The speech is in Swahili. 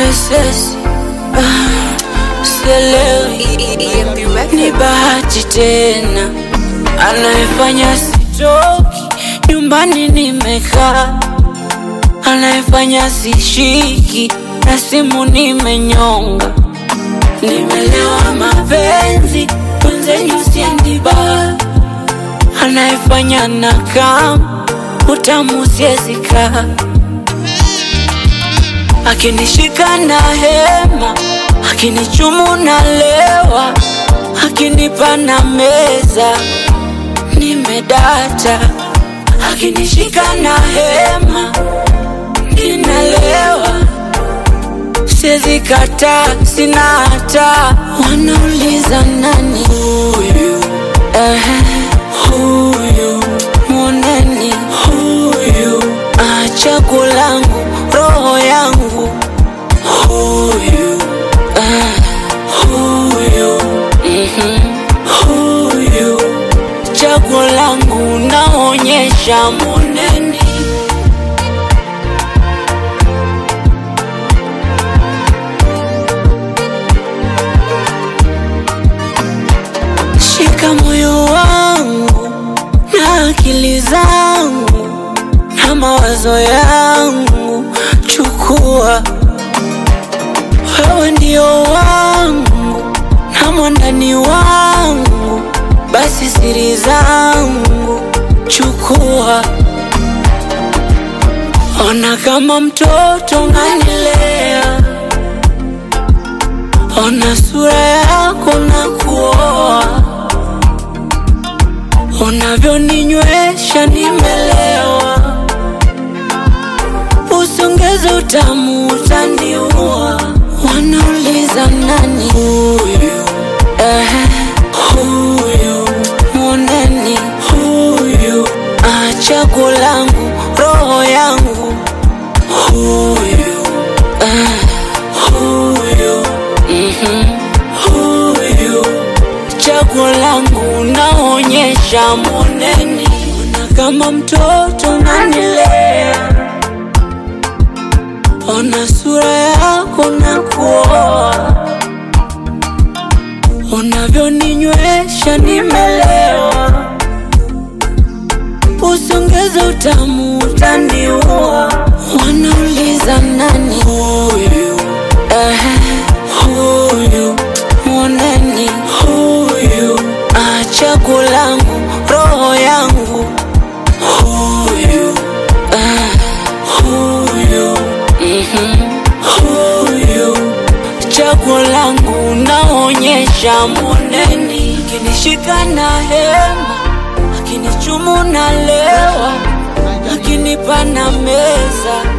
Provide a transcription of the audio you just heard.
OSS ah, sielewi ni bahati tena anayefanya sitoki nyumbani nimekaa anayefanya sishiki na simu nimenyonga nimelewa mapenzi mwenzenyu siendi baa anayefanya na kam utamu siezika akinishika na hema akinichumu na lewa akinipa na meza nimedata akinishika na hema ninalewa siezi kata sina hata wanauliza nani huyu Ehe, huyu mwoneni huyu achagu langu roho yangu huyu ah, huyu mhm, huyu chaguo langu naonyesha moneni shika moyo wangu na akili zangu na mawazo yangu chukua wewe ndio wangu na mwandani wangu basi siri zangu chukua ona kama mtoto nganilea ona sura yako na kuoa unavyoninywesha nimelewa usongeze utamu utaniua wanauliza nani huyu Ehe, huyu mwoneni huyu achagu langu roho yangu huyu ah, huyu mhm, huyu chaguo langu naonyesha moneni ona kama mtoto nanilea ona sura yako na kuoa unavyoninywesha nimelewa usongeze utamu utaniua wanauliza nani huyu Ehe, huyu mwoneni huyu achagu langu roho yangu huyu ah, huyu mhm, huyu chaguo langu naonyesha moneni akinishika na hema akinichumu na lewa akinipa na meza